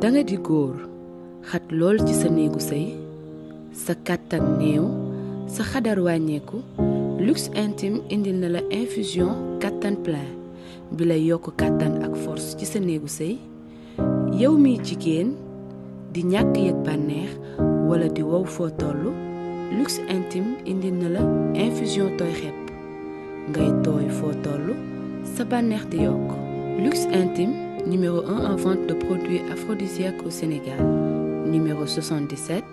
danga di góor xat lool ci sa néegu sëy sa kàttan néew sa xadar wàññeeku luxe intime indil na la infusion kàttan plein bi lay yokk kàttan ak force ci sa néegu sëy yow miy jigéen di ñàkk yëg bànneex wala di wow foo toll luxe intime indil na la infusion tooy xepp ngay tooy foo toll sa bànneex di yokk luxe intime numéro 1 en vente de produits aphrodisiaques au Sénégal numéro 77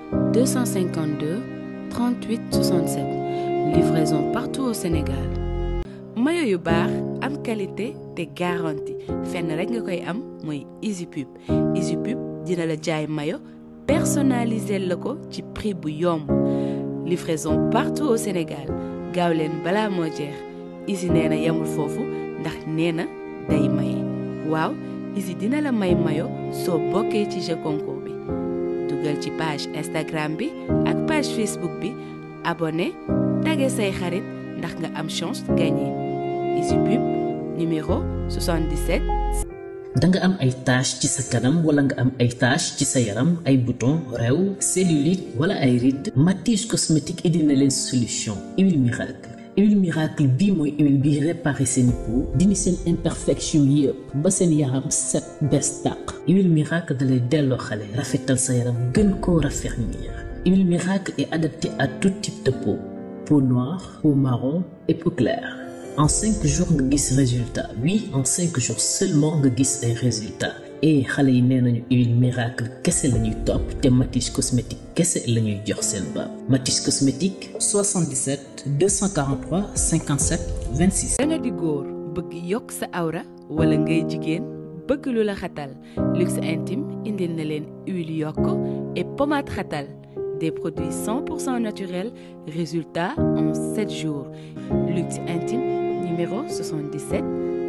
252 38 67 livraison partout au Sénégal mayo yu baax am qualité te garantie fenn rek nga koy am mooy Easy Pub Easy Pub dina la jaay mayo personnalisé la ko ci prix bu yomb livraison partout au Sénégal gaaw leen balaa moo jeex Easy nee na yemul foofu ndax nee na day maye waaw Easy dina la may mayo soo bokkee ci jeu concours bi dugal ci page Instagram bi ak page Facebook bi abonné tagge say xarit ndax nga am chance gagné Easy Pub numéro 77 da nga am ay tache ci sa kanam wala nga am ay tache ci sa yaram ay bouton réew cellulite wala ay rides Matisse cosmétique indi na leen solution huile miracle huile miracle bii mooy huile bi réparé seen peau dindi seen imperfection yëpp ba seen yaram set bees tàq huile miracle dalay delloo xale rafetal sa yaram gën koo raffermir huile miracle est adaptée à tout type de peau peau noire peau marron et peau claire en cinq jours nga gis résultat oui en cinq jours seulement nga gis ay résultat et xale yi nee nañu huile miracle kese la ñuy topp te Matisse cosmétique kese la ñuy jox seen baab Matisse cosmétique 77 243 57 26. danga di góor bëgg yokk sa awra wala ngay jigéen bëgg lu la xatal luxe intime indil na leen huile yokk et pommade xatal des produits 100% naturels résultat en 7 jours luxe intime numéro 77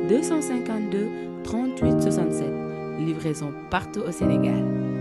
252 38 67 livraison partout au Sénégal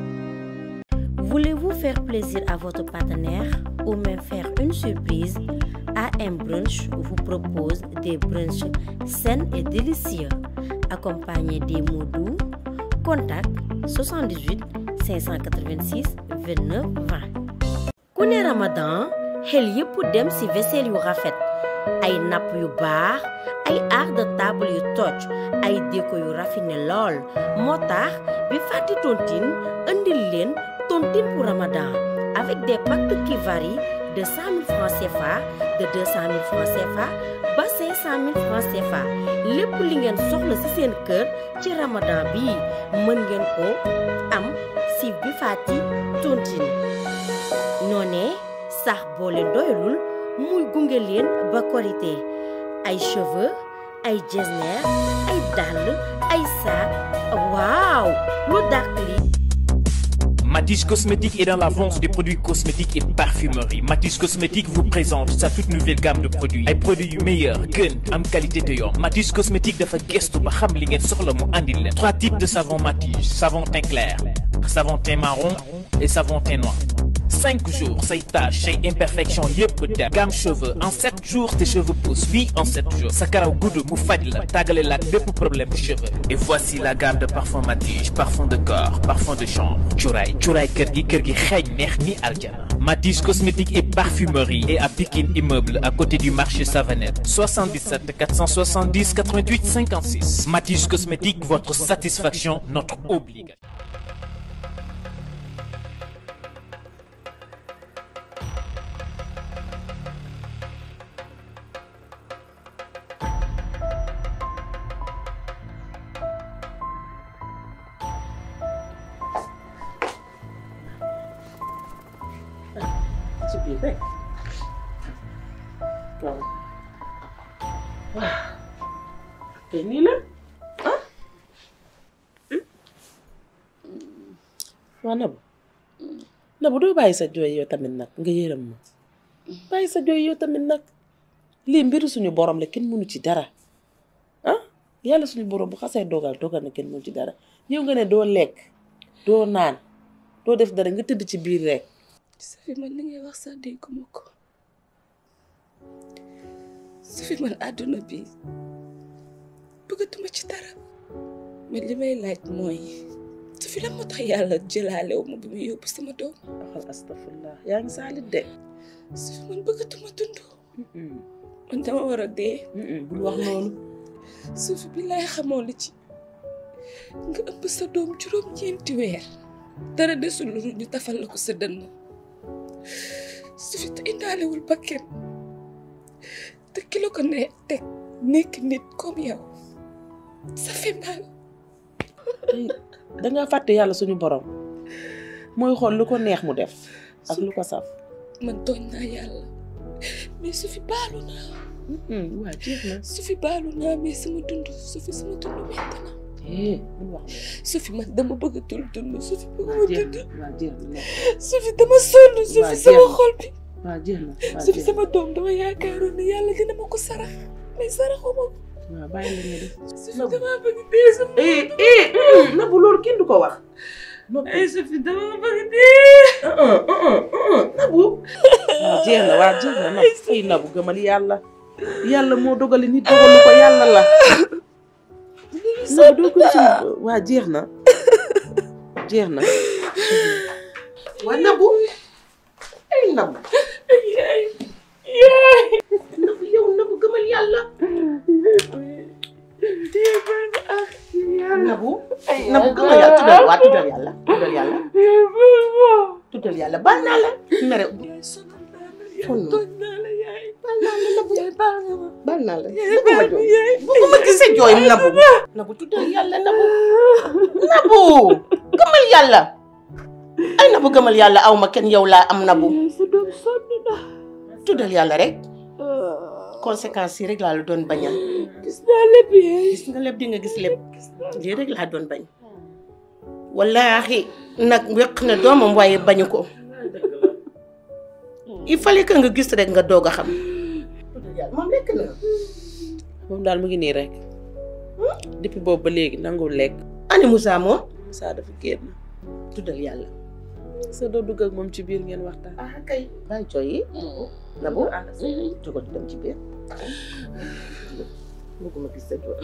Voulez-vous faire plaisir à votre partenaire ou même faire une surprise AM Brunch vous propose des brunchs sains et délicieux accompagnés des mots doux. Contact 78 586 29 20. ku ne Ramadan xel yépp dem ci vaisselle yu rafet ay napp yu baax ay art de table yu toj ay déco yu raffiné lool moo tax bi fàtti tontine indil leen tontine pour Ramadan avec des packs qui varient de 100 000 francs CFA de 200 000 francs CFA ba 500 000 francs CFA lépp li ngeen soxla ci seen kër ci Ramadan bi mën ngeen ko am ci bi fàtti tontine noonee sax boo leen doyalul muy gunge leen ba korité ay cheveux ay jesner ay dàll ay sac waaw lu dàq li Matisse Cosmétique est dans la vente des produits cosmétiques et parfumerie. Matisse Cosmétique vous présente sa toute nouvelle gamme de produits. ay produits yu meilleur gën am qualité te yomb. Matisse Cosmétique dafa gëstu ba xam li ngeen soxla mu andil leen. trois types de savon Matisse savon teint clair savon teint marron et savon teint noir. cinq jours say taches say imperfections yëpp dem gamme cheveux en sept jours tes cheveux poussent oui en sept jours sa karaw gudd mu faj la tàggale la ak bépp problème de cheveux et voici la gamme de parfum Matisse parfum de corps parfum de chambre cuuraay cuuraay kër gi kër gi xeeñ neex ni aljana Matisse cosmétique et parfumerie et à Pikine immeuble à côté du marché Savanette 77 470 88 56 Matisse cosmétique votre satisfaction notre obligation ci biir rek waaw waaw te nii la ah waa Nabou Nabou doo bàyyi sa jooy yow tamit nag nga yërëm ma bàyyi sa jooy yow tamit nag lii mbiru suñu borom la kenn mënu ci dara ah yàlla suñu borom bu xasee dogal dogal na kenn mënu ci dara yow nga ne doo lekk doo naan doo def dara nga tëdd ci biir rek Safi man li ngay wax sax dégguma ko Safi man àdduna bi bëggatuma ci dara mais li may laaj mooy Safi fi la moo tax yàlla jëlaalew ma bi mu yóbbu sama doom waxal astafurlah yaa ngi saalit de su fi man bëggatuma dund man dama war a dee bul wax noonu su fi bi laay xamoo li ci nga ëmb sa doom juróom ñeenti weer dara desul lu ñu tafal la ko sa dënn su fi te indaalewul bakken te ki la ko ne teg nekk nit comme yow ça fait mal dangaa fàtte yàlla suñu borom mooy xool lu ko neex mu def ak lu ko saf man tooñ naa yàlla mais su fi baalu naa waa jeex na su fi baalu naa mais sama dund su fi sama dund metti na eh bul wax su fi man dama bëgg a dund dund su fi bëgg waa ma jeex dund na waa jeex na su fi dama sonn su Waa fi sama jeex na. xol bi waa jeex na waa su fi jeex na sama doom dama yaakaaroon ne yàlla dina ma ko sarax mais saraxu ma ko waaw bàyyi la nga def su fi dama bëgg dee sama eh eh Nabou loolu kenn du ko wax ay su fi dama bëgg dee Nabou waa jeex na waa jeex na Nabou ay Nabou gëmal yàlla yàlla moo dogali nit dogalu ko yàlla la Nabou doo ko ci waa jeex na jeex na waa Nabou ay Nabou yaay yaay Nabou yow Nabou gëmal yàlla Nabou Nabou gëmal yàlla tuddal waa tuddal yàlla tuddal yàlla tuddal yàlla baal naa la mere sonn tooñ naa la yaay baal naa la Nabou yaay baal nga ma baal naa la yaay baal ma yaay bëgguma gisee jooy Nabou Nabou tuddal yàlla Nabou Nabou gëmal yàlla ay Nabou gëmal yàlla aw ma kenn yow laa am Nabou yaay sa doom sonn na tuddal yàlla rek conséquences yi rek laa la doon bañal gis naa lépp yaay gis nga lépp di nga gis lépp lii rek laa doon bañ wallaahi nag weq na doomam waaye bañu ko il fallait que nga gis rek nga doog a xam moom lekk na moom daal mu ngi nii rek depuis boobu ba léegi nangul lekk ani Moussa moom Moussa dafa génn tuddal yàlla sa doo dugg ak moom ci biir ngeen waxtaan ah kay bàyyi cooy yi Nabou jógal dem ci biir bëgguma gis sa doom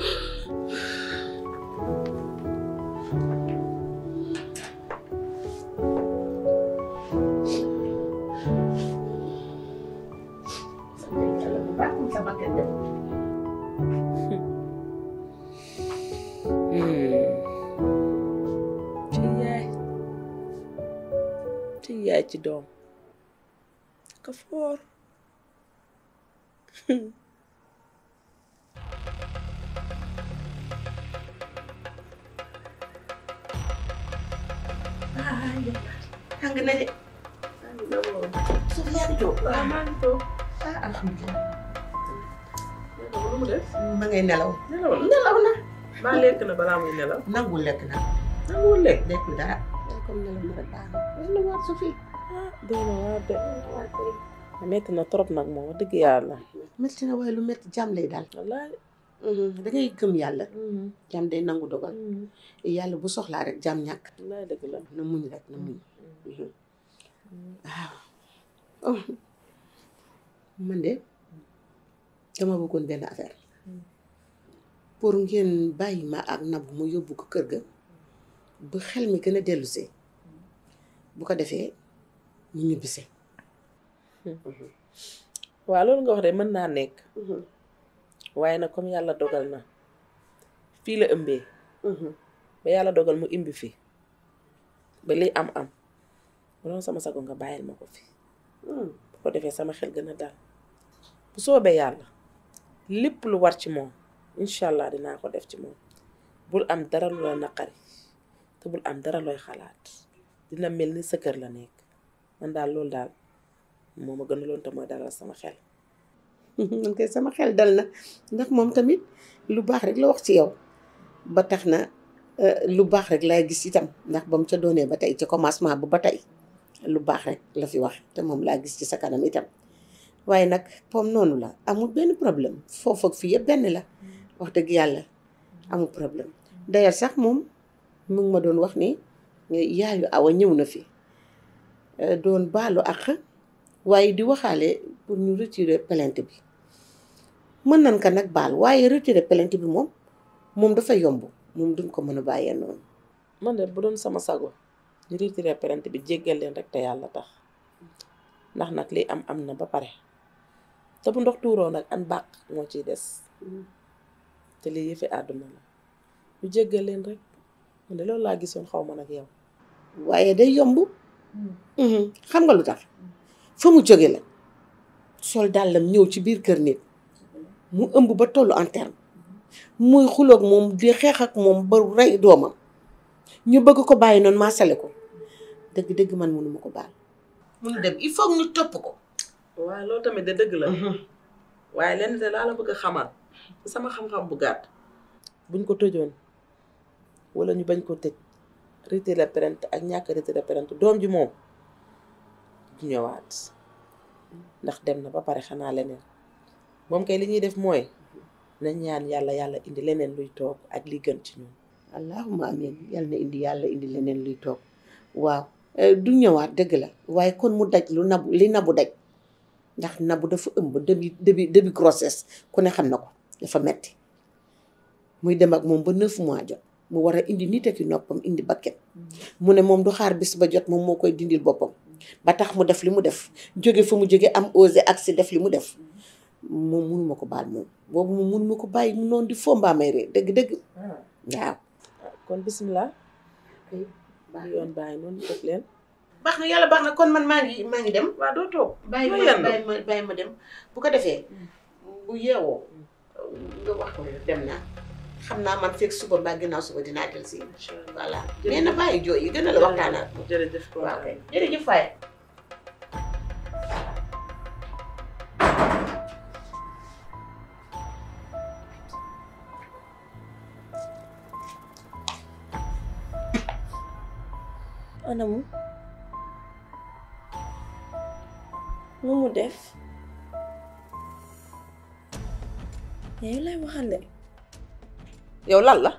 ci yaay ci yaay ci doom ka foor tàng na de suuf yaa ngi toog waaw maa ngi toog ah alhamdulilah lu mu def ma ngay nelaw nelaw la nelaw na maa lekk na balaa muy nelaw nangul lekk na nangul lekk lekkul dara comme nelaw na rek baax na la war su fi doy na waar de metti na trop nag moom wax dëgg yàlla métti na waaye lu métti jàmm lay daal wallaay da ngay gëm yàlla jàmm day nangu dogal yàlla bu soxlaa rek jàmm ñàkk wallaay dëgg la na muñ rek na muñ waaw man de dama bëggoon benn affaire pour ngeen bàyyi ma ak Nabou mu yóbbu ko kër ga ba xel mi gën a dellusee bu ko defee ñu ñibbise waaw loolu nga wax de mën naa nekk waaye nag comme yàlla dogal na fii la ëmbee ba yàlla dogal mu imbi fi ba liy am am bu doon sama sago nga bàyyil ma ko fi bu ko defee sama xel gën a dal bu soobee yàlla lépp lu war ci moom incha allah dinaa ko def ci moom bul am dara lu la naqari te bul am dara looy xalaat dina mel ni sa kër la nekk man daal loolu daal moo ma gën a loon te mooy dalal sama xel man kay sama xel dal na ndax moom tamit lu baax rek la wax ci yow ba tax na lu baax rek lay gis itam ndax ba mu ca doonee ba tey ca commencement ba ba tey lu baax rek la fi wax te moom laa gis ci sa kanam itam waaye nag comme noonu la amul benn problème foofu ak fii yëpp benn la wax dëgg yàlla amul problème d'ailleurs sax moom mu ngi ma doon wax ni yaayu awa ñëw na fi doon baalu ak waaye di waxaale pour ñu retirer plainte bi mën nañ ko nag baal waaye retirer plainte bi moom moom dafa yomb moom duñ ko mën a bàyyee noonu man de bu doon sama sago ñu retiré plainte bi jéggal leen rek te yàlla tax ndax nag lii am am na ba pare te bu ndox tuuroo nag an bàq moo ciy des te lii yëfi àdduna la ñu jéggal leen rek man de loolu laa gisoon xaw ma nag yow waaye day yomb xam nga lu tax fa mu jóge la sol dàllam ñëw ci biir kër nit mu ëmb ba tollu en terme muy xuloog moom di xeex ak moom ba rey doomam ñu bëgg ko bàyyi noonu maasale ko dëgg-dëgg man mënuma ko baal munu dem il faut ñu topp ko waaye loolu tamit de dëgg la waaye lenn de laa la bëgg a xamal sama xam-xam bu gàtt buñ ko tëjoon wala ñu bañ ko tëj retiré plainte ak ñàkk retiré plainte doom ji moom du ñëwaat ndax dem na ba pare xanaa leneen moom kay li ñuy def mooy nañ ñaan yàlla yàlla indi leneen luy toog ak li gën ci ñun allahuma amin yal na indi yàlla indi leneen luy toog waaw du ñëwaat dëgg la waaye kon mu daj lu nabu li nabu daj ndax nabu dafa ëmb début début début grossesse ku ne xam na ko dafa metti muy dem ak moom ba neuf mois jot mu war a indi nit ak i noppam indi bakket mu ne moom du xaar bis ba jot moom moo koy dindil boppam ba tax mu def li mu def jóge fa mu jóge am osé ak si def li mu def moom munuma ko baal moom boobu moom munuma ko bàyyi mu noonu di fombaa may ree dëgg-dëgg waaw kon bismillah yoon bàyyi noonu def leen baax na yàlla baax na kon man maa ngi maa ngi dem waaw doo toog bàyyi doo ma yendu bàyyi ma bàyyi ma dem bu ko defee bu yeewoo nga wax ko dem naa xam naa man fekk suba mbaa ginnaaw suba dinaa del si voilà nee na bàyyi jooy yi gën a la waxtaanaat jërëjëf waaw kay jërëjëf Faye anamu nu mu def yaay lay waxale yow lan la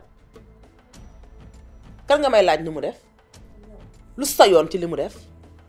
kan nga may laaj nu mu def lu sa yoon ci li mu def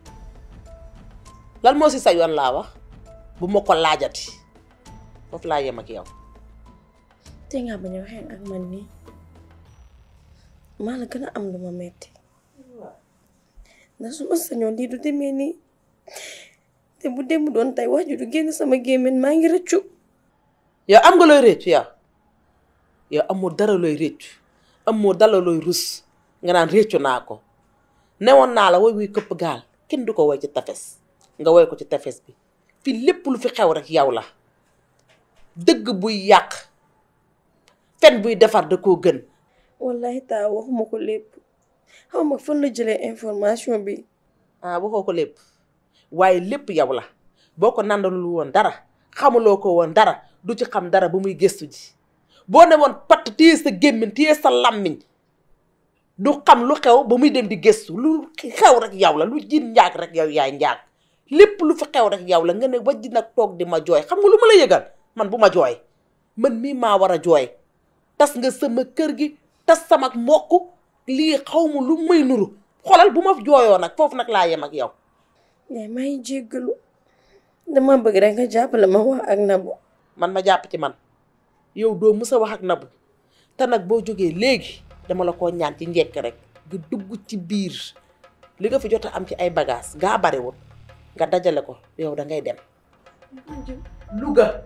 lan moo si sa yoon laa wax bu ma ko laajati foofu laa yem ak yow te nga bañ a waxee ak man nii maa la gën a am lu ma metti ndax su ma sañoon lii du demee nii te bu dem doon tey wax ju du génn sama gémmiñ maa ngi rëccu yow am nga looy réccu yow yow amoo dara looy réccu amoo dara looy rus nga naan réccu naa ko newoon naa la woy wuy këpp gaal kenn du ko woy ci tefes nga woy ko ci tefes bi fii lépp lu fi xew rek yow la dëgg buy yàq fen buy defar da koo gën wallahi taa waxuma ko lépp xaw ma fan la jëlee information bi ah waxoo ko lépp waaye lépp yow la boo ko nandalul woon dara xamuloo ko woon dara du ci xam dara ba muy gëstu ji boo ne woon patt téye sa gémmiñ téye sa làmmiñ du xam lu xew ba muy dem di gëstu lu xew rek yow la lu jiin njaag rek yow yaay njaag lépp lu fi xew rek yow la nga ne ba ji nag toog di ma jooy xam nga lu ma la yëgal man bu ma jooy man mii maa war a jooy tas nga sama kër gi tas sama mbokk lii xaw ma lu may nuru xoolal bu ma jooyoo nag foofu nag laa yem ak yow yaay maa ngi jéggalu dama bëgg rek nga jàppale ma wax ak Nabou man ma jàpp ci man yow doo mës a wax ak Nabou te nag boo jógee léegi dama la ko ñaan ci njekk rek nga dugg ci biir li nga fi jot a am ci ay bagages gaa bariwul nga dajale ko yow da ngay dem Louga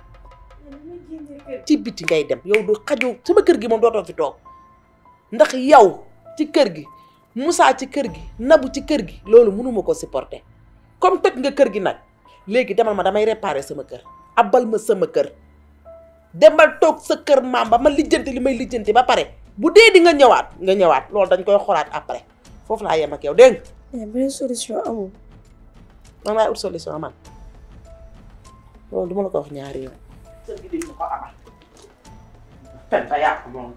ci biti ngay dem yow du xaju sama kër gi moom dootoo fi toog ndax yow ci kër gi Moussa ci kër gi Nabou ci kër gi loolu mënuma ko supporter comme toj nga kër gi nag léegi demal ma damay réparer sama kër abal ma sama kër demal toog sa kër maam ba ma lijjanti li may lijjanti ba pare bu dee di nga ñëwaat nga ñëwaat loolu dañ koy xoolaat après foofu laa yem ak yow dégg nga yaay beneen solution amul man maay ut solution man loolu du ma la ko wax ñaari yoon kër gi dañ ma ko amal fen fa yàq moom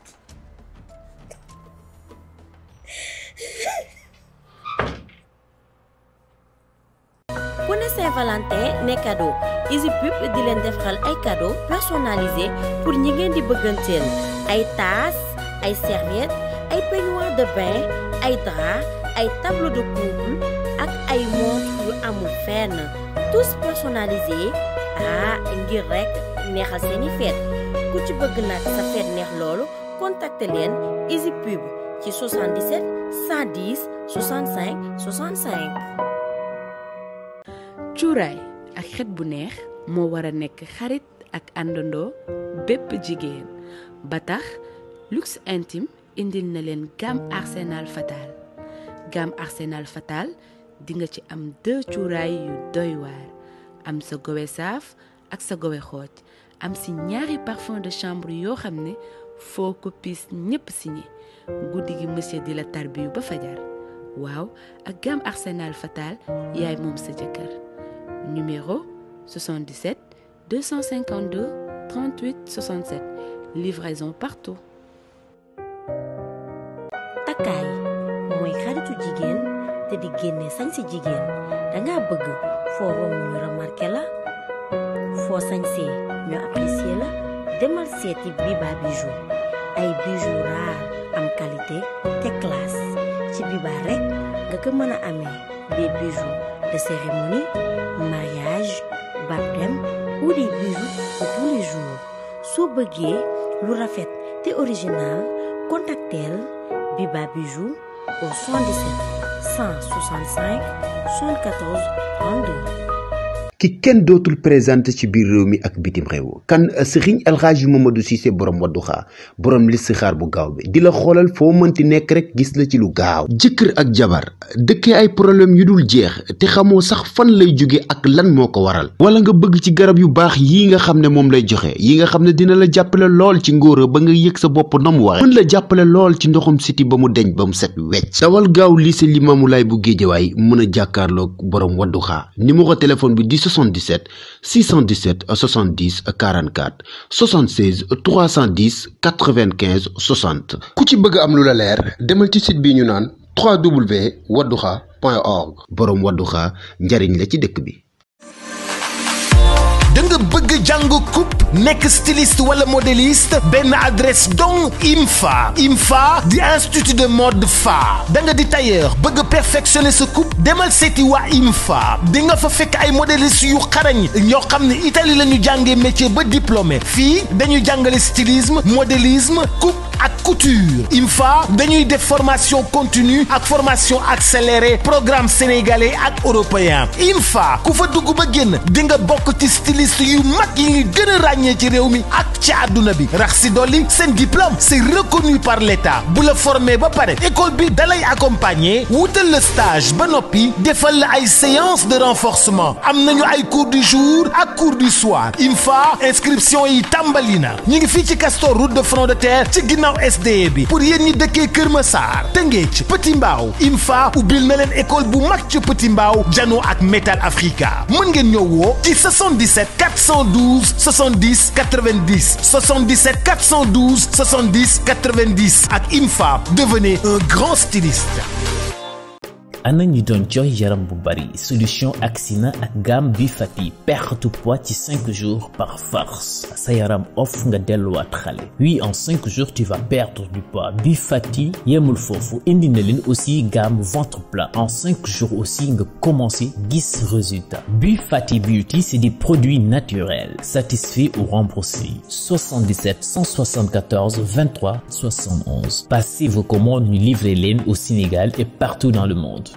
ku ne Saint-Valentin ne cadeau Easy Pub di leen defal ay cadeau personnalisé pour ñi ngeen di bëgganteel ay tasse ay serviette ay peignoir de bain ay drap ay tableau de couple ak ay montre yu amul fenn tous personnalisés ah ngir rek neexal seeni fête ku ci bëgg nag sa fête neex loolu contacter leen Easy Pub ci 77 110 65 65. cuuraay ak xet bu neex moo war a nekk xarit ak àndandoo bépp jigéen ba tax luxe intime indil na leen gamme arsenal fatal gamme arsenal fatal di nga ci am deux cuuraay yu doy waar am sa gowe saaf ak sa gowe xooj am si ñaari parfum de chambre yoo xam ne foo ko piis ñépp signé guddi gi monsieur di la tarbiyu ba fajar waaw ak gamme arsenal fatal yaay moom sa jëkkër numéro 77 252 38 67 livraison partout. takkaay mooy xaritu jigéen te di génne sañ si jigéen danga bëgg foo romb ñu remarqué la foo sañsee ñu apprécié la demal seeti Biba Bijou ay bijoux raar am qualité te classe ci Biba rek nga ko mën a amee des bijoux de cérémonie mariage baptême ou des bijoux de tous les jours soo bëggee lu rafet te original contacteel Biba Bijou au 77 165 74 32. ki kenn dootul présenté ci biir réew mi ak bitim réew kan sëriñ alxaaji Mamadou Cissé borom wadduxaa borom listixaar bu gaaw bi di la xoolal foo mënti nekk rek gis la ci lu gaaw jëkkër ak jabar dëkkee ay problème yu dul jeex te xamoo sax fan lay jóge ak lan moo ko waral wala nga bëgg ci garab yu baax yii nga xam ne moom lay joxe yi nga xam ne dina la jàppale lool ci ngóora ba nga yëg sa bopp na mu waxe mën la jàppale lool ci ndoxum siti ba mu deñ ba mu set wecc dawal gaaw lycée Limamoulaye bu Géejawaay mën a jàkkaarloog borom wadduxaa numéro téléphone bi di 77 617 70 44 76 310 95 60 ku ci bëgg am lu la leer demal ci site bi ñu naan www.wadduxa.org boroom wadduxa njariñ la ci dëkk bi da nga bëgg jàng coupe nekk styliste wala modéliste benn adresse donc IMFA IMFA di institut de mode fa da nga di tailleur bëgg perfectionner sa coupe demal seeti waa IMFA di nga fa fekk ay modéliste yu xarañ ñoo xam ne Italie la ñu jàngee métier ba diplômé fii dañuy jàngale stylisme modélisme coupe ak couture IMFA dañuy def formation continue ak formation accélérée programme sénégalais ak européen IMFA ku fa dugg ba génn di nga bokk ci styliste yu mag yi ngi gën a ràññee ci réew mi ak ci àdduna bi rax si dolli seen diplôme c'est reconnu par l'État bu la formé ba pare école bi dalay accompagner wutal la stage ba noppi defal la ay séance de renforcement am nañu ay cours du jour ak cours du soir IMFA inscription yi tàmbali na ñu ngi fii ci Castor route de front de terre ci ginnaaw SDE bi pour yéen ñi dëkkee Kër Massar Tëngéej Petit Mbaaw IMFA ubbil na leen école bu mag ci Petit Mbaaw Jano ak Metal Africa mën ngeen ñëw woo ci 77 412 70 90 77 412 70 90 ak IMFA devenez un grand styliste. ana ñi doon jooy yaram bu bari solution Axina ak gamme bi fati perte poids ci 5 jours par force sa yaram off nga delluwaat xale oui en 5 jours tu vas perdre du poids bi fati yemul foofu indi na leen aussi gamme ventre plat en 5 jours aussi nga commencé gis résultat bi fati beauty c'est des produits naturels satisfaits ou remboursés 77 174 23 71 passez vos commandes ñu livrer leen au Sénégal et partout dans le monde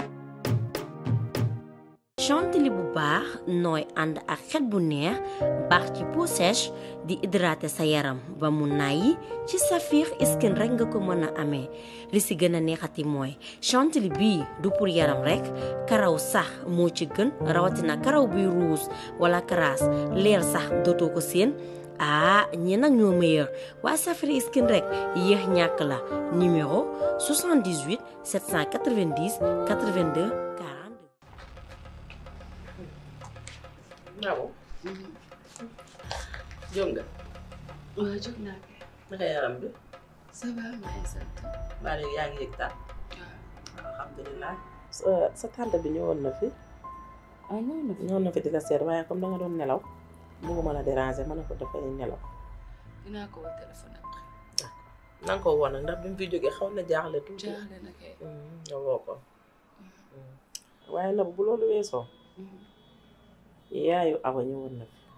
chantilly bu baax nooy ànd ak xet bu neex baax ci peau sèche di hydrater sa yaram ba mu nàyyi ci Saphir Skin rek nga ko mën a amee li si gën a neexati mooy chantilly bii du pour yaram rek karaw sax moo ci gën rawatina karaw buy ruus wala karaas leer sax dootoo ko seen ah ñi nag ñoo meilleur waa Saphir Skin rek yéex ñàkk la numéro 78 790 82 Naaw. jóg nga. waaw jóg naa kay. naka yaram bi. ça va maa ngi sant. maa ngi yaa ngi yëg taal. alhamdulilah. sa sa tante bi ñëwoon na fi. ah ñëw na fi ñëwoon na fi di la seet waaye comme da nga doon nelaw. bëgguma la déranger ma ne ko dafay nelaw. dinaa ko woo téléphone ak. na nga ko woo nag ndax bi mu fi jógee xaw na jaaxle tuuti. jaaxle na kay. nga woo ko. waaye nag bu loolu weesoo. yaayu awa ñëwoon na fi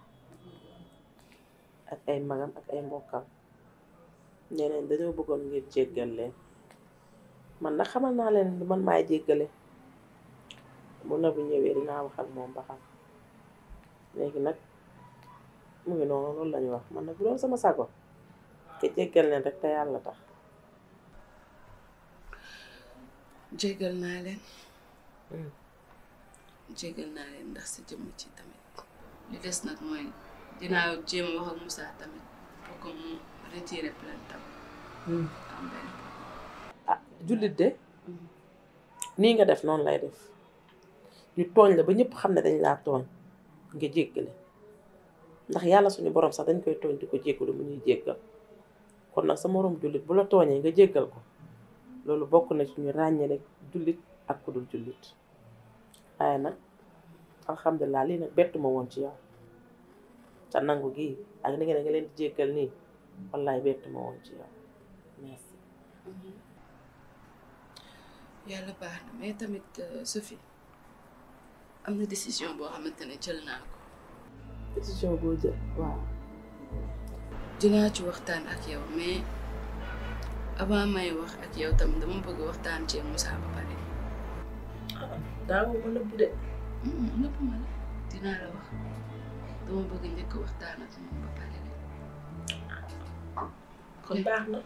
ak ay magam ak ay mbokkam nee nañ dañoo bëggoon ngir jéggal leen man nag xamal naa leen ni man maay jéggale bu na bu ñëwee dinaa wax ak moom ba xam léegi nag mu ngi noonu loolu lañu wax man nag bu doon sama sago ke jéggal leen rek te yàlla tax jégal naa leen jégal naa leen ndax sa jëmm ci tamit li des nag mooy dinaa jéem a wax ak Moussa tamit pour que mu retirer plainte am am benn ah jullit de nii nga def noonu lay def ñu tooñ la ba ñëpp xam ne dañ laa tooñ nga jéggale ndax yàlla suñu borom sax dañ koy tooñ di ko jéggalu mu ñuy jéggal kon nag sa moroom jullit bu la tooñee nga jéggal ko loolu bokk na ci ñu ràññale jullit ak ku dul jullit waaye nag alhamdulilah lii nag bettu ma woon ci yow te nangu gii ak ni nga ne nga leen di jéggal nii wallaay bettu ma woon ci yow merci yàlla baax na mais tamit Sophie am na décision boo xamante ne jël naa ko décision boo jël waaw dinaa ci waxtaan ak yow mais avant may wax ak yow tam dama bëgg waxtaan ci Moussa ba pare daawu ma nëbb de nëpp ma la dinaa la wax dama bëgg njëkk waxtaan ak moom ba pare rek kon baax na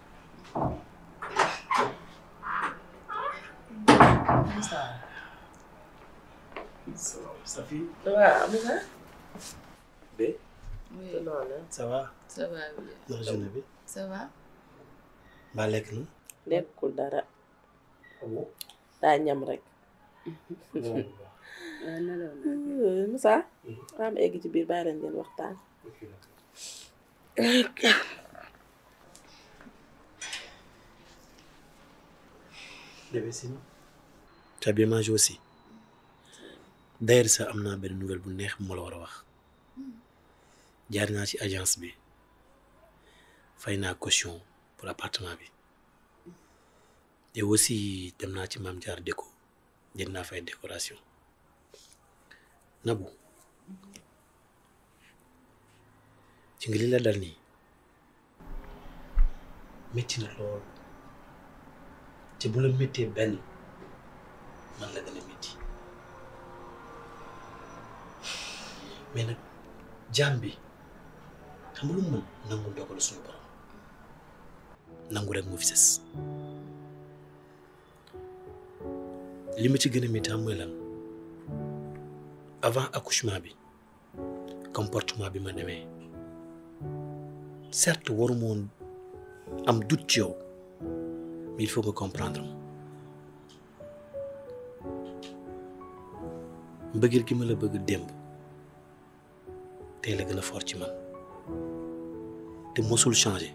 Safi. waaw Moussa Bé. oui noonu ça va. ça va bien naka journée bi. ça va mbaa lekk na. lekkul dara daa ñam rek waaw nelaw Moussa am egg ci biir bàyyi leen ngeen waxtaan bébé sinon. tu as bien mangé aussi. d'ailleurs sax am naa benn nouvelle bu neex bu ma la war a wax. jaar naa ci agence bi fay naa caution pour appartement bi te aussi dem naa ci maam jaar déco jënd naa fay décoration Nabou ci nga li la dal nii métti na lool te bu la méttee benn man la gën a métti mais nag jaam bi xam nga lu mu mën nangu ndogalu suñu borom nangu rek moo fi sës li ma ci gën a métti xam mooy lan avant accouchement bi comportement bi ma demee certes waruma woon am doute ci yow mais il faut nga comprendre ma mbëggeel gi ma la bëgg démb tey la gën a fort ci man te mosul changé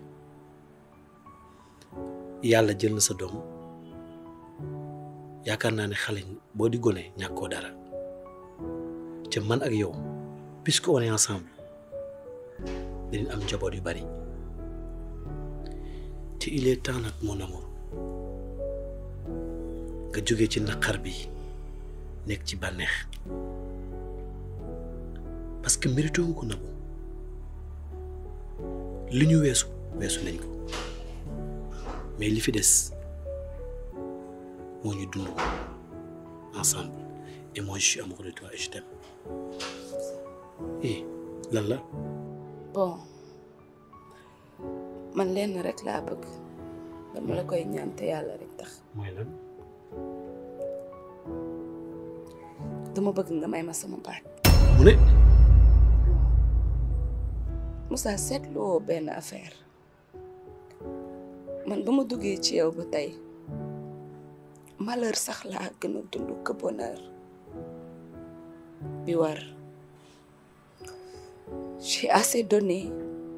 yàlla jël na sa doom yaakaar naa ne xale boo di gone ñàkkoo dara te man ak yow puisque on est ensemble dinañ am njaboot yu bari te il est temps nag mon amour nga jóge ci naqar bi nekk ci bànneex parce que mérité wu ko Nabou li ñu weesu weesu nañ ko mais li fi des moo ñu dund ensemble et moi je suis amoureux de toi et je t'aime eh lan la bon man lenn rek laa bëgg dama la koy ñaan te yàlla rek tax mooy lan dama bëgg nga may ma sama baat mu ne Moussa seetloo benn affaire man ba ma duggee ci yow ba tey malheur sax laa gën a dund que bonheur bi war j'ai assez donné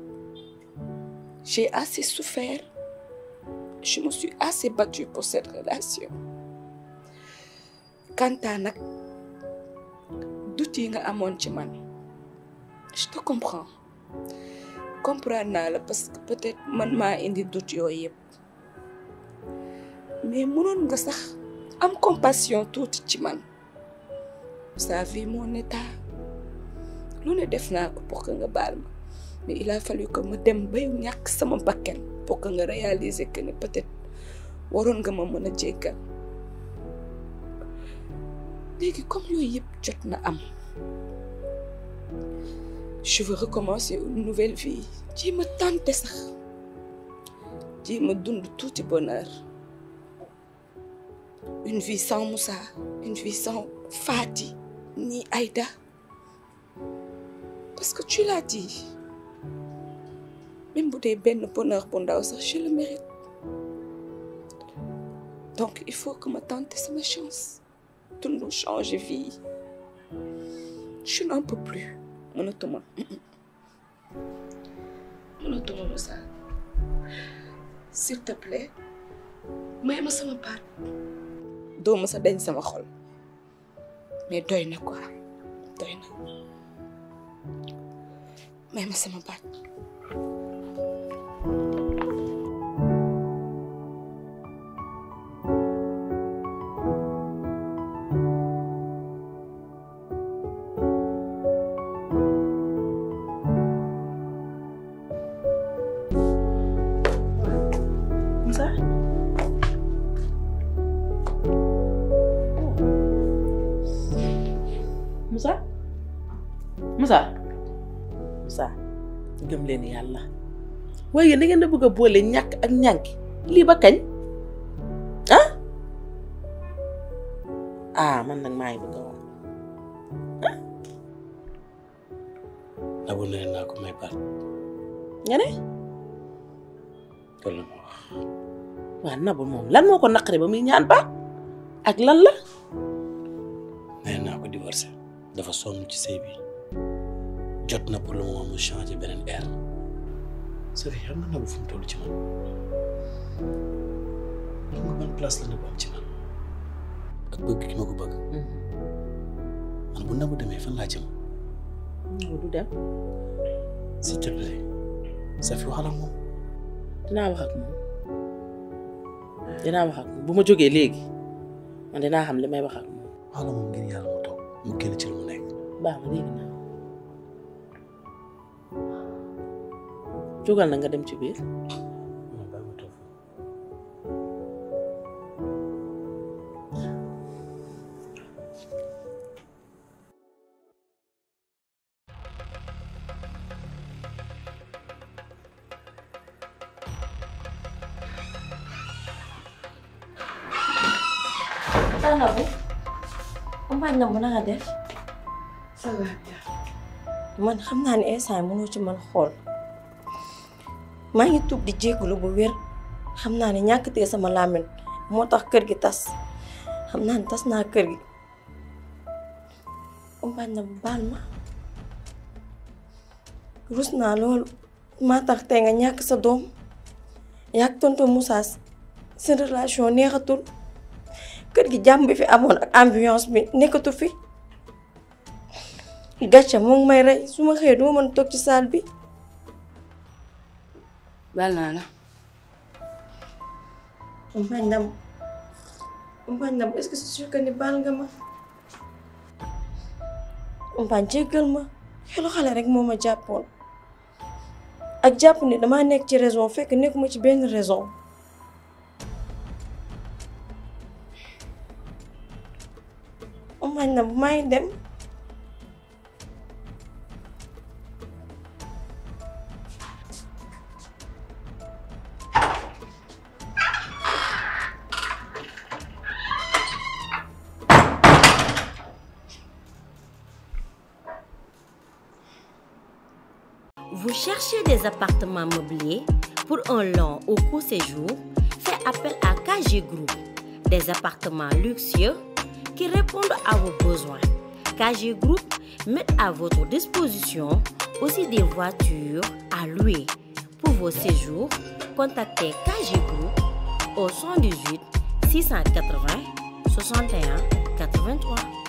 j'ai assez souffert je me suis assez battue pour cette relation Kanta nag doute yi nga amoon ci man je te comprends comprendre naa la parce que peut-être man maa indi doute yooyu yëpp mais mënoon nga sax am compassion tuuti ci man sa vie mon état lu ne def naa ko pour que nga baal ma mais il a fallu que ma dem bay ñàkk sama bakken pour que nga réaliser que ne peut-être waroon nga ma mën a jéggal léegi comme yooyu yëpp jot na am je veux recommencer une nouvelle vie jéem a tenter sax jéem a dund tuuti bonheur une vie sans Moussa une vie sans Fati ni Aïda parce que tu l'as dit même bu dee benn bonheur bu ndaw sax je le mérite donc il faut que ma tente sama chance dund changer vie je n'en peux plus mënatuma mënatuma Moussa s'il te plaît may ma sama baat doo ma sa dañ sama xol mais doy na quoi doy na may ma sama baat Moussa Moussa Moussa Moussa gëm leen yàlla waaye da ngeen a bëgg a boole ñàkk ak ñànki lii ba kañ ah ah man nag maa ngi bëgg a wax Nabou nee naa ko may baat nga ne loolu la ma wax waa Nabou moom lan moo ko naqari ba muy ñaan baat ak lan la nee naa ko divorcé dafa sonn ci sëy bi jot na pour le moment mu changer beneen air Sophie xam nga Nabou fu mu toll ci man xam nga ban place la Nabou am ci man ak bëgg ki ma ko bëgg man bu Nabou demee fan laa jëm Nabou du dem s'il te plaît Sophie waxal ak moom dinaa wax ak moom dinaa wax ak moom bu ma jógee léegi man dinaa xam li may wax ak moom waxal ak moom ngir yàlla mu toog mu génn ci lu mu nekk baax na léegi naa jógal na nga dem ci biir ah Nabou umpaañ Nabou na nga def ça va man xam naa ne instant mënoo ci man xool maa ngi tuub di jégalu bu wér xam naa ne ñàkk tee sama làmmiñ moo tax kër gi tas xam naa ne tas naa kër gi umpaañ Nabou baal ma rus naa loolu maa tax tey nga ñàkk sa doom yàgg tonton Moussa seen relation neexatul kër gi jàmm bi fi amoon ak ambiance bi nekkatu fi gàcce mu ngi may rey su ma xëyee duma mën toog ci saal bi baal naa la umpaañ Nabou umpaañ Nabou est-ce que c'est sûr que ni baal nga ma umpaañ jéggal ma xelu xale rek moo ma jàppoon ak jàpp ni damaa nekk ci raison fekk nekkuma ci benn raison umpaañ Nabou maa ngi dem Vous cherchez des appartements meublés pour un long ou court séjour Faites appel à KG Group. Des appartements luxueux qui répondent à vos besoins. KG Group met à votre disposition aussi des voitures à louer. Pour vos séjours, contactez KG Group au 118 680 61 83.